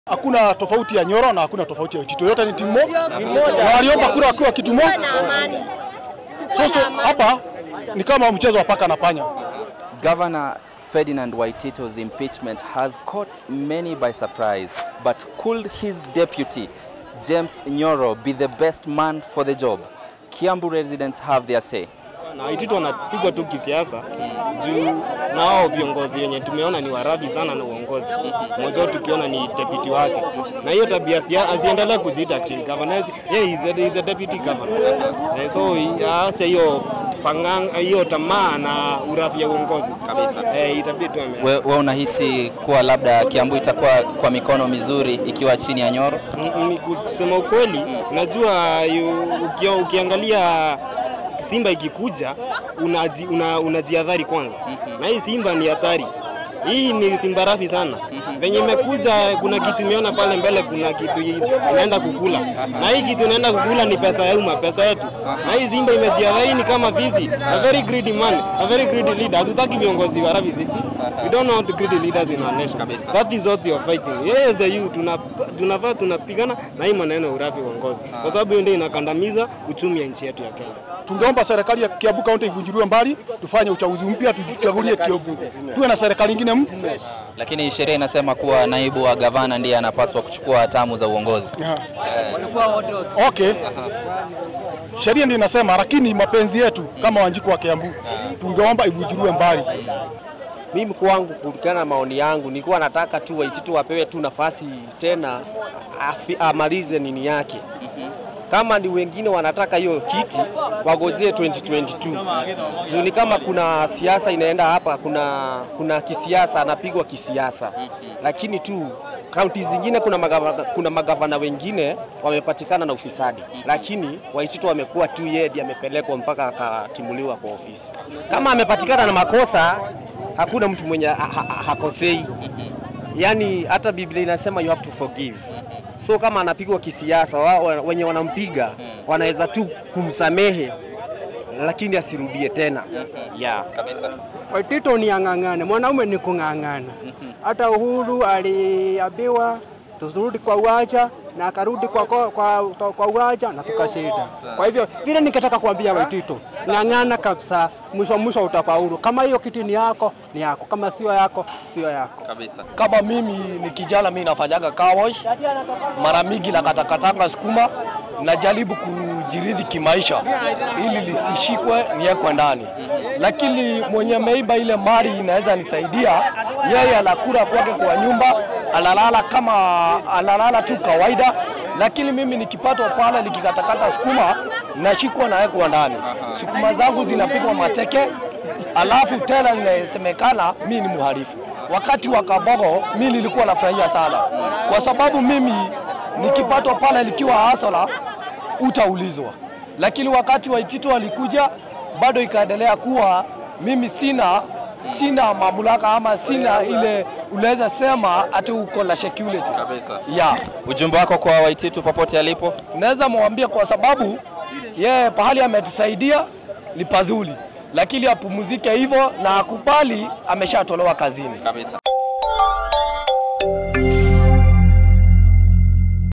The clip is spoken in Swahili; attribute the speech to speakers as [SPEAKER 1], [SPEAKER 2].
[SPEAKER 1] Hakuna tofauti ya Nyoro na hakuna tofauti ya Waitito, yote ni timu moja, na waliomba kura wakiwa kitu moja. Sasa hapa ni kama mchezo wa paka na panya.
[SPEAKER 2] Governor Ferdinand Waitito's impeachment has caught many by surprise, but could his deputy, James Nyoro, be the best man for the job? Kiambu residents have their say.
[SPEAKER 3] na Waititu wanapigwa tu kisiasa juu nao viongozi wenye tumeona ni warabi sana na uongozi. Mmoja wao tukiona ni deputy wake, na hiyo tabia si- asiendelee kujiita ati governor. Yeye is a, is a deputy governor eh, so aache hiyo pangang hiyo tamaa na urafi ya uongozi
[SPEAKER 2] Kabisa.
[SPEAKER 3] eh, itabidi tu ame
[SPEAKER 2] We, we unahisi kuwa labda Kiambu itakuwa kwa mikono mizuri ikiwa chini ya Nyoro?
[SPEAKER 3] Mm, mm, kusema ukweli, unajua yu- uki, ukiangalia Simba ikikuja unaji, una, unajiadhari kwanza, na hii Simba ni hatari. Hii ni Simba rafi sana venye imekuja. Kuna kitu imeona pale mbele, kuna kitu i- inaenda kukula, na hii kitu inaenda kukula ni pesa ya umma, pesa yetu. Na hii Simba imejiadhari, ni kama vizi, a very greedy man, a very greedy leader. Hatutaki viongozi wa rafi sisi, we don't know how to greedy leaders in our nation. That is what you are fighting. Yes, the youth tuna tunafaa tunapigana na hii maneno ya urafi uongozi, kwa sababu hiyo ndio inakandamiza uchumi ya nchi yetu ya Kenya.
[SPEAKER 1] Tungeomba serikali ya Kiambu County ivunjiliwe mbali, tufanye uchaguzi mpya, tujichagulie Kiambu, tuwe na serikali nyingine mpya.
[SPEAKER 2] Lakini sheria inasema kuwa naibu wa gavana ndiye anapaswa kuchukua hatamu za uongozi.
[SPEAKER 1] Okay, sheria ndio inasema, lakini mapenzi yetu kama Wanjiku wa Kiambu tungeomba ivunjiliwe mbali.
[SPEAKER 4] Mimi kwangu, kulingana na maoni yangu, nilikuwa nataka tu Waititu wapewe tu nafasi tena afi, amalize nini yake. Kama ni wengine wanataka hiyo kiti wagozie 2022 juu ni kama kuna siasa inaenda hapa, kuna kuna kisiasa anapigwa kisiasa, lakini tu kaunti zingine kuna magavana, kuna magavana wengine wamepatikana na ufisadi, lakini Waititu wamekuwa tu yeye ndiye amepelekwa mpaka akatimuliwa kwa ofisi. Kama amepatikana na makosa hakuna mtu mwenye ha- ha- hakosei. Yaani hata Biblia inasema you have to forgive. So kama anapigwa kisiasa, wa- wa- wenye wanampiga wanaweza tu kumsamehe, lakini asirudie tena. Yeah.
[SPEAKER 5] Waitito ni ang'ang'ane, mwanaume ni kung'ang'ana. Hata Uhuru aliambiwa turudi kwa uwanja na akarudi kwa, kwa, kwa, kwa uwanja na tukashinda. Kwa hivyo vile ningetaka kuambia Waitito, ng'ang'ana kabisa, mwisho mwisho utafaulu. Kama hiyo kiti ni yako ni yako, kama sio yako sio yako.
[SPEAKER 2] Kabisa.
[SPEAKER 6] Kama mimi ni kijana, mimi nafanyaga car wash mara mingi na katakatanga sukuma, najaribu kujiridhi kimaisha ili lisishikwe niwekwe ndani, lakini mwenye ameiba ile mali inaweza nisaidia yeye, anakula kwake kwa nyumba, analala kama analala tu kawaida, lakini mimi nikipatwa pale nikikatakata sukuma nashikwa nawekwa ndani, sukuma zangu zinapigwa mateke, alafu tena inasemekana mimi ni mhalifu. Wakati wa Kabogo mimi nilikuwa nafurahia sana, kwa sababu mimi nikipatwa pale nikiwa hasala utaulizwa, lakini wakati Waitito walikuja bado ikaendelea kuwa mimi sina sina mamlaka ama sina ile unaweza sema ati uko na security
[SPEAKER 2] Kabisa.
[SPEAKER 6] yeah.
[SPEAKER 2] Ujumbe wako kwa Waititu popote alipo?
[SPEAKER 6] Naweza mwambia kwa sababu yeye pahali ametusaidia ni pazuri, lakini apumzike hivyo na akubali ameshatolewa kazini.
[SPEAKER 2] Kabisa.